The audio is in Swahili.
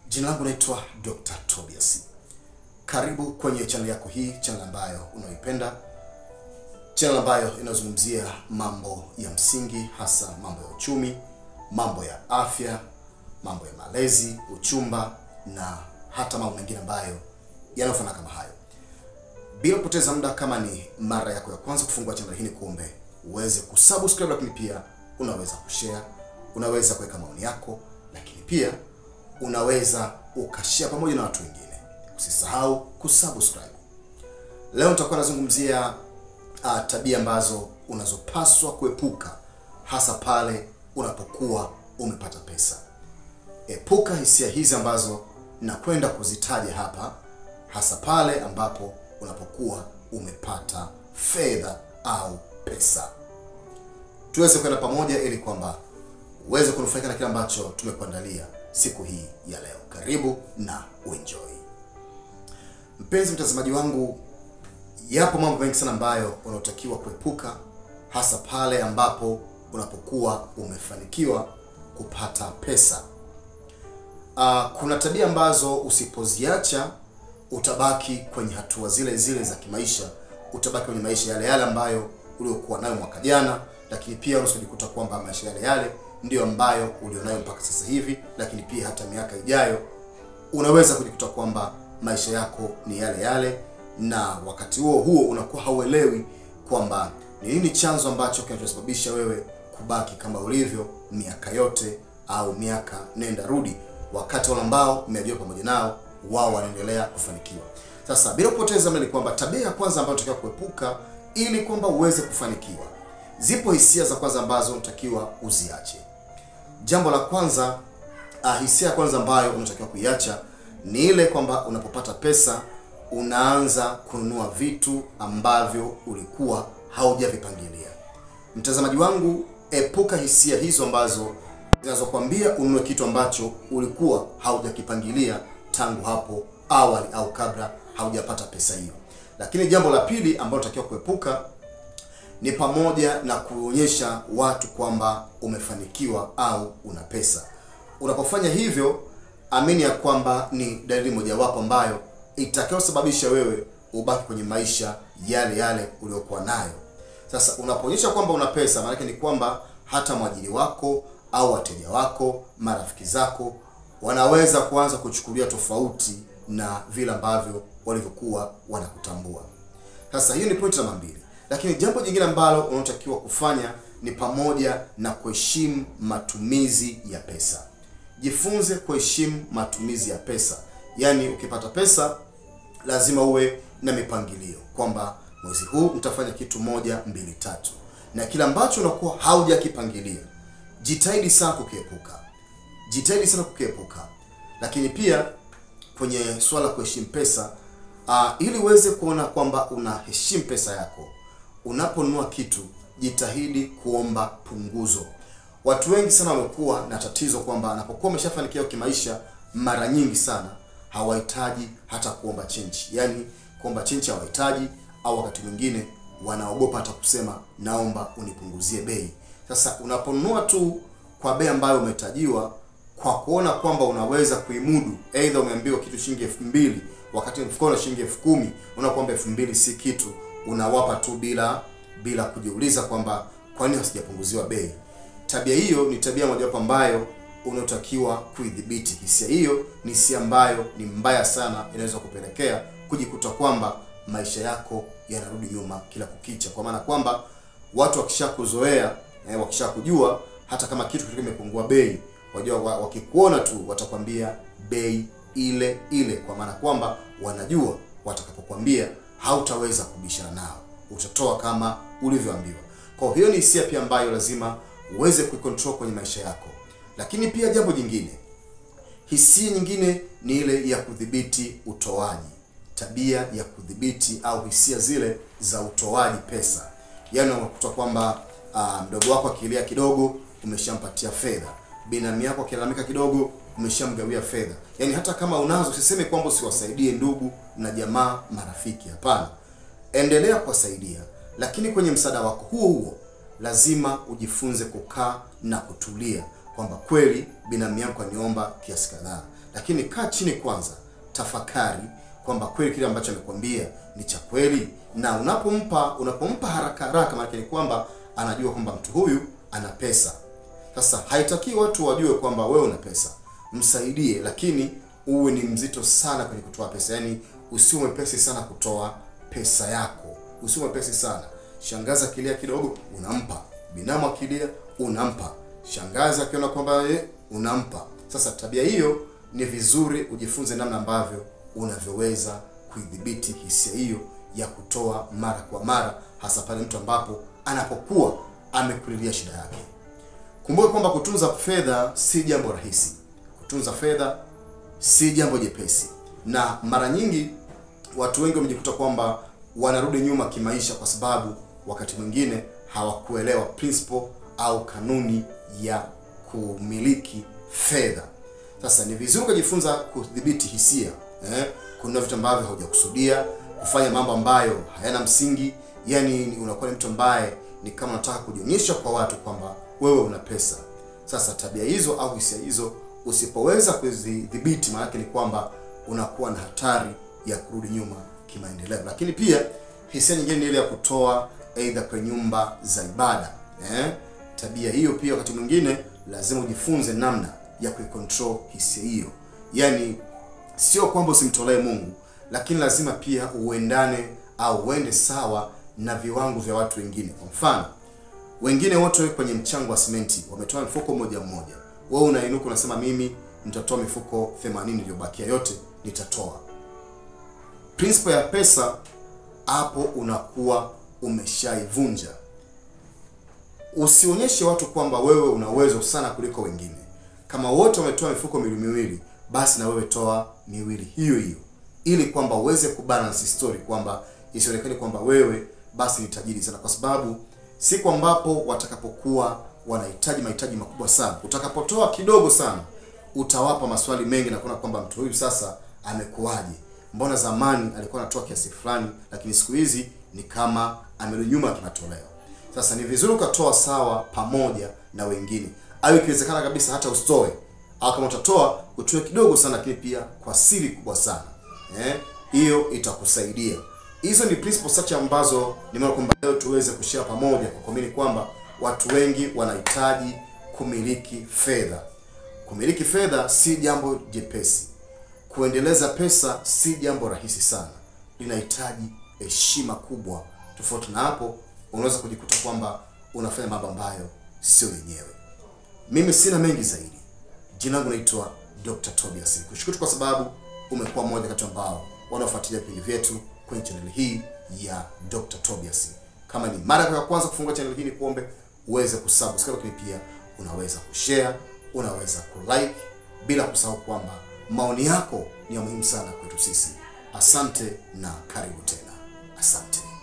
Jina langu naitwa Dr. Tobias. Karibu kwenye channel yako hii, channel ambayo unaipenda, channel ambayo inazungumzia mambo ya msingi, hasa mambo ya uchumi, mambo ya afya, mambo ya malezi, uchumba na hata mambo mengine ambayo yanayofanana kama hayo. Bila kupoteza muda, kama ni mara yako ya kwanza kufungua channel hii, ni kuombe uweze kusubscribe, lakini pia unaweza kushare, unaweza kuweka maoni yako, lakini pia unaweza ukashare pamoja na watu wengine. Usisahau kusubscribe. Leo nitakuwa nazungumzia uh, tabia ambazo unazopaswa kuepuka hasa pale unapokuwa umepata pesa. Epuka hisia hizi ambazo nakwenda kuzitaja hapa, hasa pale ambapo unapokuwa umepata fedha au pesa. Tuweze kwenda pamoja ili kwamba uweze kunufaika na kile ambacho tumekuandalia siku hii ya leo. Karibu na uenjoy. Mpenzi mtazamaji wangu, yapo mambo mengi sana ambayo unaotakiwa kuepuka hasa pale ambapo unapokuwa umefanikiwa kupata pesa. Uh, kuna tabia ambazo usipoziacha utabaki kwenye hatua zile zile za kimaisha, utabaki kwenye maisha yale yale ambayo uliokuwa nayo mwaka jana, lakini pia unaweza kujikuta kwamba maisha yale yale ndiyo ambayo ulionayo mpaka sasa hivi, lakini pia hata miaka ijayo unaweza kujikuta kwamba maisha yako ni yale yale, na wakati huo huo unakuwa hauelewi kwamba ni nini chanzo ambacho kinachosababisha wewe kubaki kama ulivyo miaka yote au miaka nenda rudi, wakati wale ambao umeajiriwa pamoja nao wao wanaendelea kufanikiwa. Sasa bila kupoteza muda, ni kwamba tabia ya kwanza ambayo unatakiwa kuepuka ili kwamba uweze kufanikiwa, zipo hisia za kwanza ambazo unatakiwa uziache. Jambo la kwanza uh, hisia ya kwanza ambayo unatakiwa kuiacha ni ile kwamba unapopata pesa unaanza kununua vitu ambavyo ulikuwa haujavipangilia. Mtazamaji wangu, epuka hisia hizo ambazo zinazokwambia ununue kitu ambacho ulikuwa haujakipangilia tangu hapo awali au kabla haujapata pesa hiyo. Lakini jambo la pili ambalo unatakiwa kuepuka ni pamoja na kuonyesha watu kwamba umefanikiwa au una pesa. Unapofanya hivyo, amini ya kwamba ni dalili mojawapo ambayo itakayosababisha wewe ubaki kwenye maisha yale yale uliokuwa nayo. Sasa unapoonyesha kwamba una pesa, maana ni kwamba hata mwajiri wako au wateja wako, marafiki zako wanaweza kuanza kuchukulia tofauti na vile ambavyo walivyokuwa wanakutambua. Sasa hiyo ni pointi namba mbili. Lakini jambo jingine ambalo unatakiwa kufanya ni pamoja na kuheshimu matumizi ya pesa. Jifunze kuheshimu matumizi ya pesa, yaani ukipata pesa lazima uwe na mipangilio kwamba mwezi huu nitafanya kitu moja mbili tatu, na kila ambacho unakuwa haujakipangilia jitahidi sana kukiepuka, jitahidi sana kukiepuka. Lakini pia kwenye swala la kuheshimu pesa uh, ili uweze kuona kwamba unaheshimu pesa yako unaponunua kitu jitahidi kuomba punguzo. Watu wengi sana wamekuwa na tatizo kwamba anapokuwa ameshafanikiwa kimaisha, mara nyingi sana hawahitaji hata kuomba chenji, yaani kuomba chenji hawahitaji, au wakati mwingine wanaogopa hata kusema naomba unipunguzie bei. Sasa unaponunua tu kwa bei ambayo umetajiwa kwa kuona kwamba unaweza kuimudu, aidha umeambiwa kitu shilingi elfu mbili wakati mfukoni shilingi elfu kumi unaona kwamba elfu mbili si kitu unawapa tu bila bila kujiuliza kwamba kwa nini hasijapunguziwa bei. Tabia hiyo ni tabia mojawapo ambayo unaotakiwa kuidhibiti. Hisia hiyo ni hisia ambayo ni mbaya sana, inaweza kupelekea kujikuta kwamba maisha yako yanarudi nyuma kila kukicha, kwa maana kwamba watu wakishakuzoea eh, wakishakujua hata kama kitu kilikuwa kimepungua bei, wajua wakikuona tu watakwambia bei ile ile, kwa maana kwamba wanajua watakapokuambia hautaweza kubishana nao, utatoa kama ulivyoambiwa. Kwa hiyo ni hisia pia ambayo lazima uweze kuikontrol kwenye maisha yako. Lakini pia jambo jingine, hisia nyingine ni ile ya kudhibiti utoaji, tabia ya kudhibiti au hisia zile za utoaji pesa. Yaani unakuta kwamba uh, mdogo wako akilia kidogo umeshampatia fedha, binamu yako akilalamika kidogo umeshamgawia fedha. Yaani hata kama unazo, usiseme kwamba usiwasaidie ndugu na jamaa, marafiki. Hapana, endelea kuwasaidia, lakini kwenye msaada wako huo huo lazima ujifunze kukaa na kutulia kwamba kweli binamu yako aniomba kiasi kadhaa, lakini kaa chini kwanza, tafakari kwamba kweli kile ambacho amekwambia ni cha kweli, na unapompa unapompa haraka haraka, maana ni kwamba anajua kwamba mtu huyu ana pesa. Sasa haitaki watu wajue kwamba wewe una pesa, msaidie, lakini uwe ni mzito sana kwenye kutoa pesa, yaani usiwe mwepesi sana kutoa pesa yako, usiwe mwepesi sana. Shangazi akilia kidogo, unampa. Binamu akilia, unampa. Shangazi akiona kwamba ye, unampa. Sasa tabia hiyo ni vizuri ujifunze namna ambavyo unavyoweza kuidhibiti hisia hiyo ya kutoa mara kwa mara, hasa pale mtu ambapo anapokuwa amekulilia shida yake. Kumbuka kwamba kutunza fedha si jambo rahisi. Kutunza fedha si jambo jepesi, na mara nyingi watu wengi wamejikuta kwamba wanarudi nyuma kimaisha kwa sababu wakati mwingine hawakuelewa principle au kanuni ya kumiliki fedha. Sasa ni vizuri kujifunza kudhibiti hisia eh, kununua vitu ambavyo haujakusudia, kufanya mambo ambayo hayana msingi. Yani unakuwa ni mtu ambaye ni kama unataka kujionyesha kwa watu kwamba wewe una pesa. Sasa tabia hizo au hisia hizo usipoweza kuzidhibiti, maanake ni kwamba unakuwa na hatari ya kurudi nyuma kimaendeleo. Lakini pia hisia nyingine ni ile ya kutoa aidha kwenye nyumba za ibada eh? Tabia hiyo pia wakati mwingine lazima ujifunze namna ya kuicontrol hisia hiyo, yaani sio kwamba usimtolee Mungu, lakini lazima pia uendane au uende sawa na viwango vya watu wengine. Kwa mfano, wengine wote kwenye mchango wa simenti wametoa mfuko mmoja mmoja, wewe unainuka unasema mimi nitatoa mifuko 80 iliyobakia yote nitatoa. Principle ya pesa hapo unakuwa umeshaivunja. Usionyeshe watu kwamba wewe una uwezo sana kuliko wengine. Kama wote wametoa mifuko miwili miwili, basi na wewe toa miwili hiyo hiyo, ili kwamba uweze kubalance story, kwamba isionekane kwamba wewe basi ni tajiri sana, kwa sababu siku ambapo watakapokuwa wanahitaji mahitaji makubwa sana, utakapotoa kidogo sana, utawapa maswali mengi na kuona kwamba mtu huyu sasa amekuwaje? Mbona zamani alikuwa anatoa kiasi fulani, lakini siku hizi ni kama amerudi nyuma kimatoleo. Sasa ni vizuri ukatoa sawa pamoja na wengine, au ikiwezekana kabisa hata usitoe, au kama utatoa utoe kidogo sana, lakini pia kwa siri kubwa sana eh, hiyo itakusaidia. Hizo ni principles chache ambazo nimeona kwamba leo tuweze kushare pamoja, kwa kuamini kwamba watu wengi wanahitaji kumiliki fedha. Kumiliki fedha si jambo jepesi. Kuendeleza pesa si jambo rahisi sana, linahitaji heshima kubwa. Tofauti na hapo, unaweza kujikuta kwamba unafanya mambo ambayo sio yenyewe. Mimi sina mengi zaidi. Jina langu naitwa Dr. Tobias. Kushukuru kwa sababu umekuwa mmoja kati ambao wanaofuatilia vipindi vyetu kwenye channel hii ya Dr. Tobias. Kama ni mara ya kwanza kufungua channel hii, ni kuombe uweze kusubscribe, lakini pia unaweza kushare, unaweza kulike, bila kusahau kwamba maoni yako ni ya muhimu sana kwetu sisi. Asante na karibu tena. Asante.